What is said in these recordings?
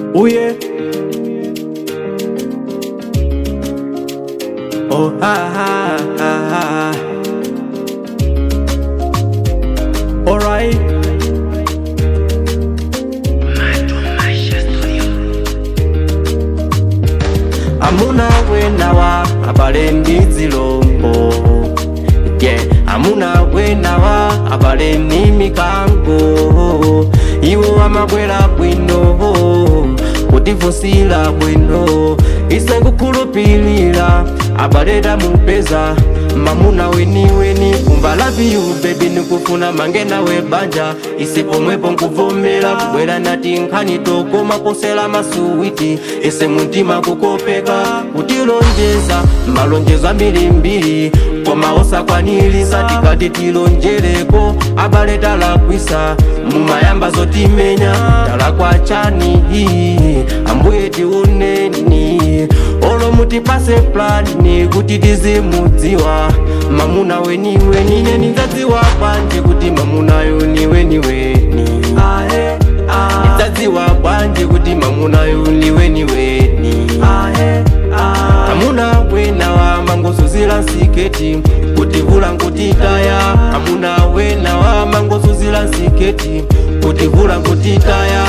Oh yeah. Oh ha ha ha ha. Alright. Amuna wenawa abale ndi zilombo yeah. Amuna wenawa abale ni mikango iwo amabwera bwino kutivusila bwino ise ngukhulupilira abaleta mupeza mamuna weniweni kumva love you baby nikufuna mange nawe banja ise pomwepo nkuvomera kubwera nati nkhani tokoma posela masuwiti ise muntima kukopeka kutilonjeza malonjezo ambirimbiri koma osakwanilisa tikati tilonjereko abale talakwisa mumayamba zotimenya talakwa chani ambuye tiuneni olo mutipase plani kuti tizimudziwa mamuna weniweni ine ndidzadziwa bwanji kuti mamunayo niweniweni ndidzadziwa bwanji kuti mamunayo niweniweni amuna wenawa mangosuzila nsiketi kutivula nkutitaya amuna wenawa mangosuzila nsiketi kutivula nkutitaya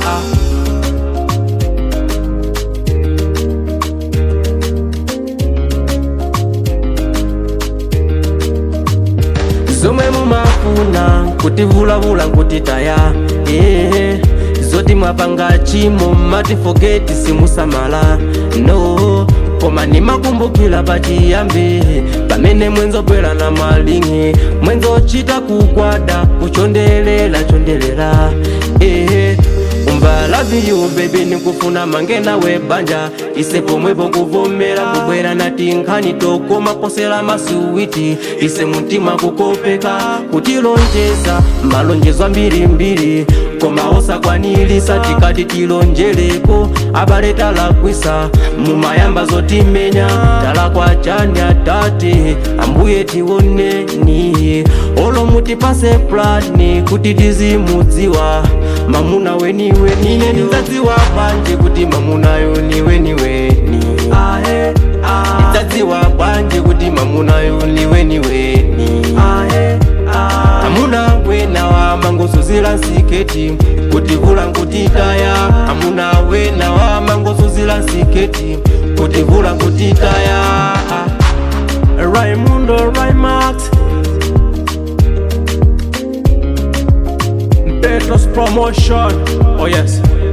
zomwe mumafuna kutivulavula nkutitaya yeah. zoti mwapanga chimo matifogeti simusamala no koma nimakumbukila pachiyambi pamene mwenzobwera na malingi mwenzochita kugwada kuchondelela chondelela eh. umva love you baby nikufuna mange nawe banja ise pomwepo kuvomera kubwera nati nkhani tokoma posela masuwiti ise muntima kukopeka kutilonjeza malonjezo ambirimbiri koma osakwanilisa tikati tilonjereko abale talakwisa mumayamba zotimenya talakwa chani atate ambuye tioneni olo mutipase plani kuti tizimudziwa mamuna weniweni ine ndidzadziwa bwanji kuti mamunayo niweniweni ndidzadziwa bwanji kuti mamunayo niweniweni amuna wenawa mangosuzila nsiketi kutivula nkutitaya amuna wenawa mangosuzila nsiketi kutivula nkutitaya Raimundo Raimax Petros Promotion Oh yes